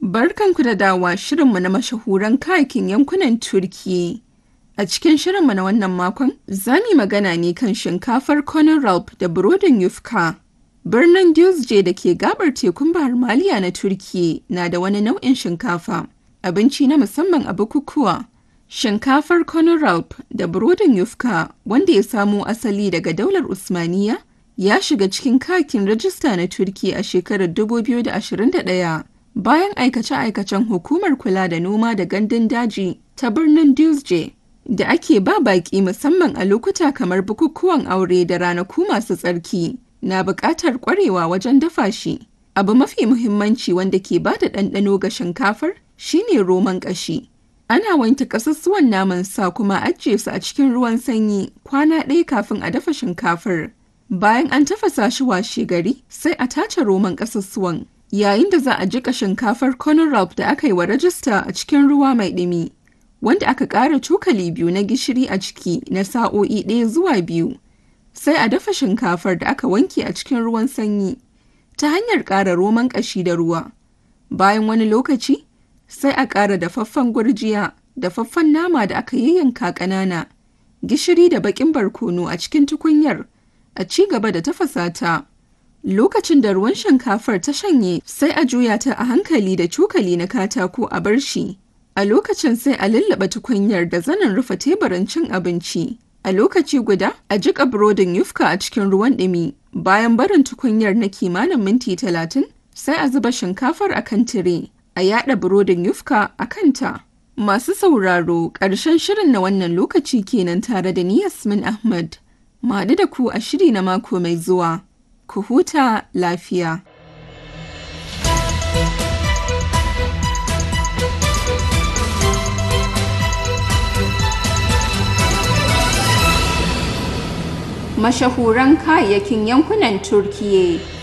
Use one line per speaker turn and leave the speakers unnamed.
Barkanku da dawa shirinmu na mashahuran kayakin yankunan Turkiyya. A cikin shirinmu na wannan makon, za mu yi magana ne kan shinkafar Konyaaltı da burodin Yufka. Birnin Düzce da ke gabar tekun Bahar Maliya na Turkiyya na da wani nau'in shinkafa, abinci na musamman a bukukuwa. Shinkafar Konyaaltı da burodin Yufka, wanda ya samo asali daga daular Usmaniyya, ya shiga cikin kayakin rajista na Turkiyya a shekarar 2021 bayan aikace-aikacen Hukumar Kula da Noma da Gandun Daji ta birnin Düzce. da ake ba baƙi musamman a lokuta kamar bukukuwan aure da ranaku masu tsarki na buƙatar ƙwarewa wajen dafa shi. Abu mafi muhimmanci wanda ke ba da ɗanɗano ga shinkafar shine roman ƙashi. Ana wanke ƙasussuwan naman sa kuma ajiye su a cikin ruwan sanyi kwana ɗaya kafin a dafa shinkafar. Bayan an tafasa shi washe gari sai a tace roman ƙasussuwan. Yayin da za a jiƙa shinkafar Konyaaltı da aka yi wa rajista a cikin ruwa mai ɗumi. wanda aka ƙara cokali biyu na gishiri a ciki na sa'o'i ɗaya zuwa biyu. Sai a dafa shinkafar da aka wanke a cikin ruwan sanyi ta hanyar ƙara roman ƙashi da ruwa. Bayan wani lokaci, sai a ƙara dafaffen gurjiya, dafaffen nama da aka yayyanka ƙanana, gishiri da baƙin barkono a cikin tukunyar, a ci gaba da tafasa ta. Lokacin da ruwan shinkafar ta shanye, sai a juya ta a hankali da cokali na katako a bar shi. A lokacin sai a lullaba tukunyar da zanin rufe teburin cin abinci. A lokaci guda, a jiƙa burodin yufka a cikin ruwan ɗumi. Bayan barin tukunyar na kimanin minti talatin, sai a zuba shinkafar a kan tire. A yaɗa burodin yufka a kanta. Masu sauraro, ƙarshen shirin na wannan lokaci kenan tare da ni Yasmin Ahmad. Maɗu da ku a shiri na mako mai zuwa. Ku huta lafiya. mashahuran kayayyakin yankunan Turkiyya.